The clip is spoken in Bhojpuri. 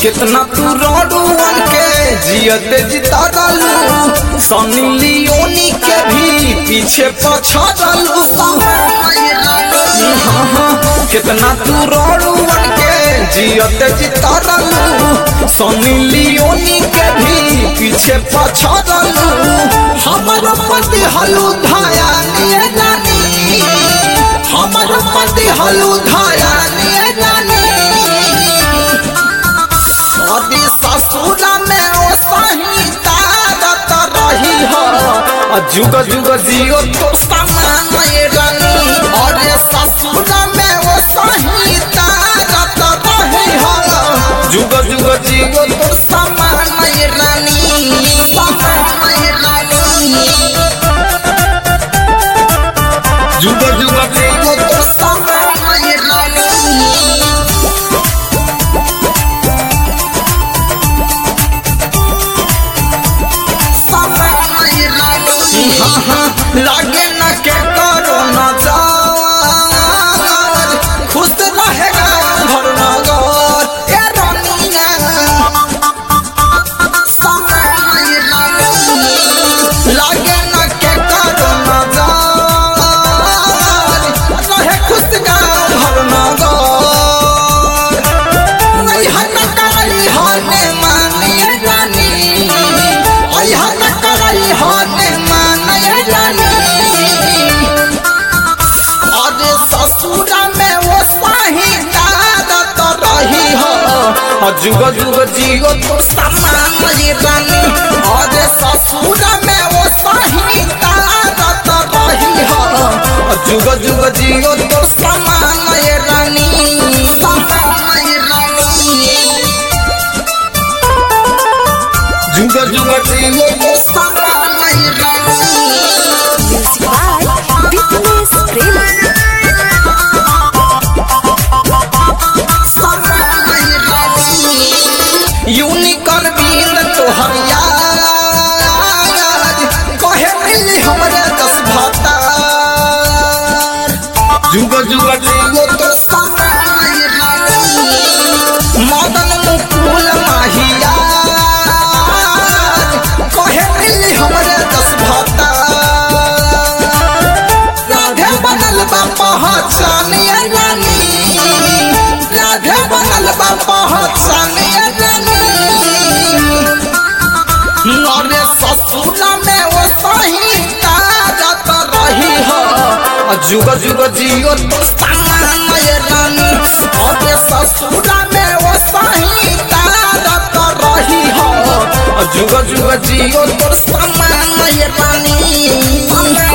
कितना तू रोडुअन के जियते जितारलू सनी लियोनी के भी पीछे पछाड़लू हाँ हाँ कितना तू रोडुअन के जियते जितारलू सनी लियोनी के भी पीछे पछाड़लू हमर पति हलू धाया निये रानी हमर पति हलू धाया निये रानी अरे ससुर में ओ संहिता रत रही हो आ जुग जुग जियो तो समान ये रानी अरे ससुर में ओ संहिता रत रही हो जुग जुग जियो तो समान ये रानी समान ये रानी जुग जुग जियो तो समान ये रानी लागे न के करो न जाओ खुश रहेगा घर नगर ए रानिया लागे न के करो न जाओ रहे खुश गाँव घर नगर नहीं हन कराई हने माने रानी आई हन कराई हने माने रानी अरे ससुरा में वो साही दादत रही हो और जुग जुग जियो तो समान ये रानी अरे ससुरा में वो साही दादत रही हो और जुग जुग जियो तो समान ये रानी समान ये रानी जुग जुग जियो तो समान ये रानी Music by Fitness Prema. Unicorn बीन तोहर याद कहे मिली हमरे दस भाता जुग जुग जियो तो समान मदन मुकुल माहिया कहे मिली हमरे दस भाता राधे बनल बा पहचानिया रानी राधे बनल बा पहचानिया रानी अरे ससुरा में वो सही ताजत रही हो जुग जुग जियो तो समान ये रानी अरे ससुरा में वो सही ताजत रही हो जुग जुग जियो तो समान ये रानी